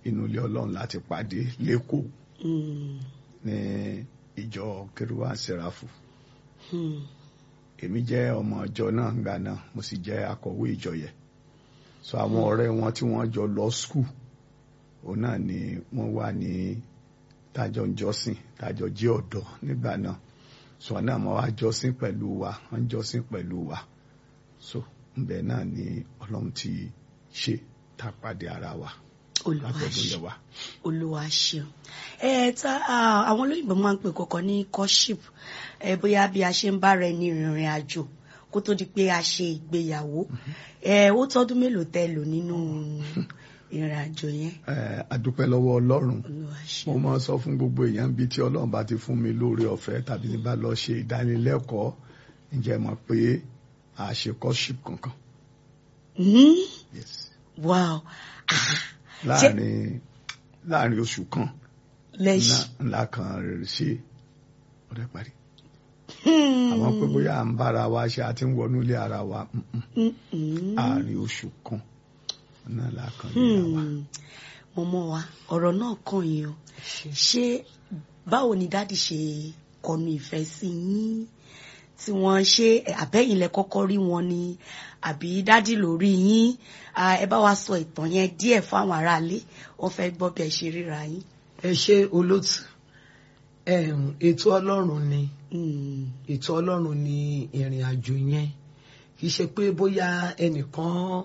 inú ilé ọlọ́run láti pàdé lẹ́kọ̀ọ́ Mm. ní ìjọ kérúwà sẹ́ráfù Mm. èmi jẹ́ ọmọ ìjọ náà ńgbà náà mo sì jẹ́ akọ̀wé ìjọ yẹn so àwọn ọ̀rẹ́ wọn tí wọ́n jọ lọ skul òun náà ni wọ́n wà ní tájọ ń jọ́sìn tájọ jẹ́ ọ̀dọ́ nígbà náà so náà mo wá jọ́sìn pẹ̀lú wa wọ́n jọ́sìn pẹ̀lú wa so ńbẹ náà ni ọlọ́run ti ṣe tá a pàdé ara wa Olúwa látọ̀dún ṣeun. yẹn wa. olúwa ṣeun ẹ ta ah, àwọn olóyìnbó máa ń pè kọ̀ọ̀kan ní courtship ẹ bóyá bí a ṣe ń bára ẹni rìnrìn àjò kó tó di pé a ṣe ìgbéyàwó ẹ ó tọ́dún mélòó tẹ́ lò nínú ìrìn àjò yẹn Ẹ, a dúpẹ́ lọ́wọ́ ọlọ́run olúwa mo ṣeun máa sọ fún gbogbo èèyàn bíi tí ọlọ́run bá ti fún mi lóore ọ̀fẹ́ tàbí ní bá lọ ṣe ìdánilẹ́kọ̀ọ́ ǹjẹ́ mọ̀ pé a ṣe courtship kankan Hmm? yes. wow Ah, láàrin láàrin oṣù kan lẹ́yìn ńlá- ńlá kan rẹ̀ ṣe ọ̀rẹ́ parí Hmm. àwọn pé bóyá à ń bára wa ṣe àti ń wọnú ilé ara wa mm-mm. Mm, mm. àárín oṣù kan náà la kan níra wa. Hmm. mọ̀mọ́ wa ọ̀rọ̀ náà kàn yín o ṣé báwo ni dáàdì ṣe kọnu ìfẹ́ sí yín tí wọ́n ṣe àbẹ́yìn lẹ kọ́kọ́ rí wọn ni àbí dáàdì ló rí yín Ah, ẹ bá wa sọ ìtàn yẹn díẹ̀ fáwọn aráalé wọ́n fẹ́ gbọ́ bí ẹ ṣe ríra yín. ẹ ṣe olótù Em, ètò ọlọ́run ni Hmm. ètò ọlọ́run ni ìrìn àjò yẹn kì í ṣe pé bóyá ẹnìkan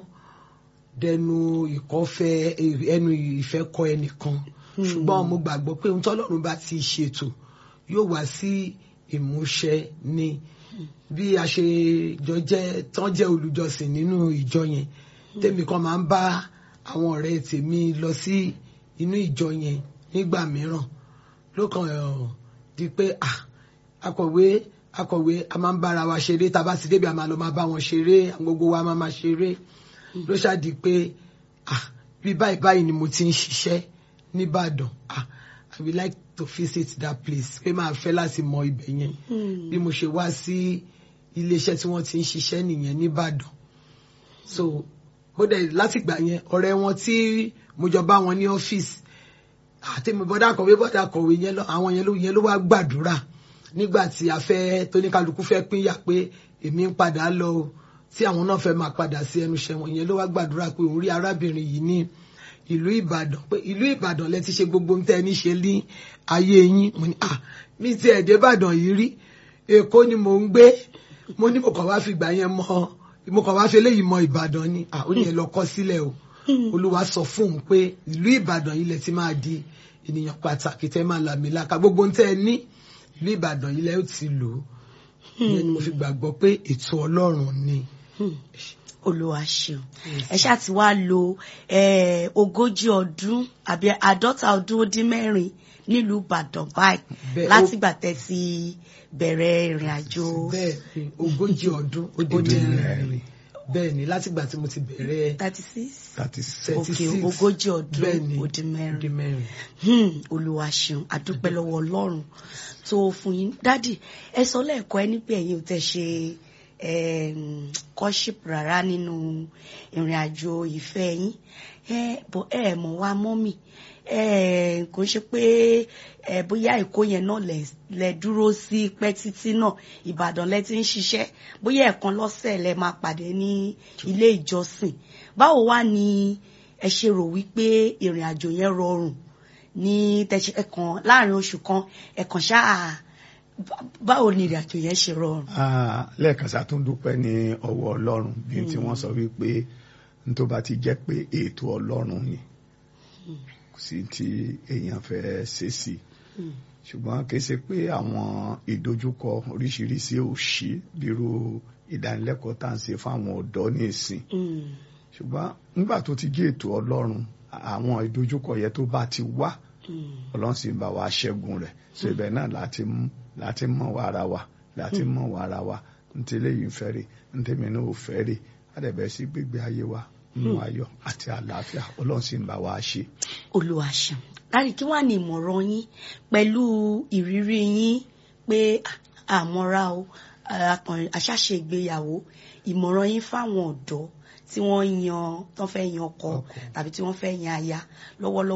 dẹnu ìkọ́fẹ́ ẹnu ìfẹ́ kọ ẹnìkan ṣùgbọ́n mo gbàgbọ́ pé ohun tọ́lọ́run bá ti ṣètò yóò wá sí ìmúṣẹ ni bí a ṣe jọ jẹ́ tán jẹ́ olùjọsìn nínú ìjọ yẹn tèmi kan máa ń bá àwọn ọ̀rẹ́ tèmi lọ sí inú ìjọ yẹn nígbà mìíràn lókàn ẹ̀ di pé ah akọ̀wé akọ̀wé a máa ń bára wa ṣeré tá a bá ti débi a máa lọ máa bá wọn ṣeré àwọn gbogbo wa máa máa ṣeré ló ṣáàdì pé ah bí báyìí báyìí ni mo ti ń ṣiṣẹ́ nìbàdàn ah I would like to visit that place pé máa fẹ́ láti mọ ibẹ̀ yẹn Hmm. bí mo ṣe wá sí iléeṣẹ́ tí wọ́n ti ń ṣiṣẹ́ nìyẹn nìbàdàn so bó dẹ̀ látìgbà yẹn ọ̀rẹ́ wọn tí mo jọ bá wọn ní ọ́fíìsì àtẹ̀mí bọ́dà kọ̀wé bọ́dà kọ̀wé yẹn lọ àwọn yẹn ló yẹn ló wá gbàdúrà nígbà tí a fẹ́ tóníkàlùkù fẹ́ pínyà pé èmi ń padà lọ o tí àwọn náà fẹ́ máa padà sí ẹnu iṣẹ́ wọn yẹn ló wá gbàdúrà pé òun rí arábìnrin yìí ní ìlú ìbàdàn pé ìlú ìbàdàn lẹ ti ṣe gbogbo ohun tẹ́ ẹ ní ṣe ní ayé yín mo ní ah mi ti ẹ̀dẹ́ ìbàdàn yìí rí èkó ni mò ń gbé mo ní mo kàn wá fi gbà yẹn mọ mo kàn wá fi eléyìí mọ ìbàdàn ni ah ó yẹn lọ kọ́ sílẹ̀ o olúwa sọ fún òun pé ìlú ìbàdàn yìí lẹ ti máa di ènìyàn pàtàkì tẹ́ máa làmìlaka gbogbo ohun tẹ́ ẹ ní ìlú ìbàdàn yìí lẹ ó ti lò ó ìyẹn ni mo fi gbàgbọ́ pé ètò ọlọ́run ni. Hmm. olúwa ṣeun ẹ ṣáà ti wá lo eh, ogójì ọdún àbí àádọ́ta ọdún ó dín mẹ́rin nílùú ìbàdàn báyìí Bẹ́ẹ̀, ó- látìgbà tẹ́ ti bẹ̀rẹ̀ ìrìn àjò bẹ́ẹ̀ ni ogójì ọdún ó Ó dín dín mẹ́rin mẹ́rin. bẹ́ẹ̀ ni látìgbà tí mo ti bẹ̀rẹ̀ thirty six thirty ok 36 ogójì ọdún bẹ́ẹ̀ ni ó dín mẹ́rin ó dín mẹ́rin. Hmm, olúwa ṣeun àdúpẹ́ lọ́wọ́ ọlọ́run tó fún yín dádì ẹ sọ lẹ́ẹ̀kọ́ ẹ nígbà ẹ̀yin ò tẹ̀ ṣe em, courtship rárá nínú ìrìn àjò ìfẹ́ yín ẹ bọ̀ ẹ mọ̀ wá mọ́mì ẹ kò ń ṣe pé ẹ bóyá èkó yẹn náà lẹ lẹ dúró sí pẹ́ títí náà ìbàdàn lẹ ti ń ṣiṣẹ́ bóyá ẹ̀kan lọ́sẹ̀ lẹ máa pàdé ní ilé ìjọsìn báwo wá ni ẹ ṣe rò wípé ìrìn àjò yẹn rọrùn ní tẹ̀sí ẹ̀kan láàrin oṣù kan ẹ̀kan ṣáà bá- báwo ni ìrìn àjò yẹn ṣe rọrùn. Ah, lẹ́ẹ̀kan sá tún dúpẹ́ ní ọwọ́ ọlọ́run bí tí wọ́n sọ wípé n tó bá ti jẹ́ pé ètò ọlọ́run ni kò sí tí èèyàn fẹ́ ṣe sí i ṣùgbọ́n kì í ṣe pé àwọn ìdojúkọ oríṣiríṣi ò sí bírú ìdánilẹ́kọ̀ọ́ tá à ń ṣe fáwọn ọ̀dọ́ ní ìsìn Mm. ṣùgbọ́n nígbà tó ti jẹ́ ètò ọlọ́run àwọn ìdojúkọ yẹn tó bá ti wá Mm. ọlọ́run sì ń bá wa ṣẹ́gun rẹ̀ so ibẹ̀ náà láti mú láti mọ̀ wá ara wa láti mọ̀ wá ara wa ntẹ́lẹ̀ yìí ń fẹ́ rè ntẹ́mi náà ò fẹ́ rè àdẹ̀bẹ̀ sí gbégbé ayé wa nínú ayọ̀ àti àlàáfíà ọlọ́run sì ń bá wa ṣe. olúwa ṣeun láti kí wàá ní ìmọ̀ràn yín pẹ̀lú ìrírí yín pé à- àmọ́ra o àkàn- àṣàṣe ìgbéyàwó ìmọ̀ràn yín fáwọn ọ̀dọ́ tí wọ́n yan tó fẹ́ yan ọkọ Ọkọ. tàbí tí wọ́n fẹ́ yan aya lọ́wọ́lọ́wọ́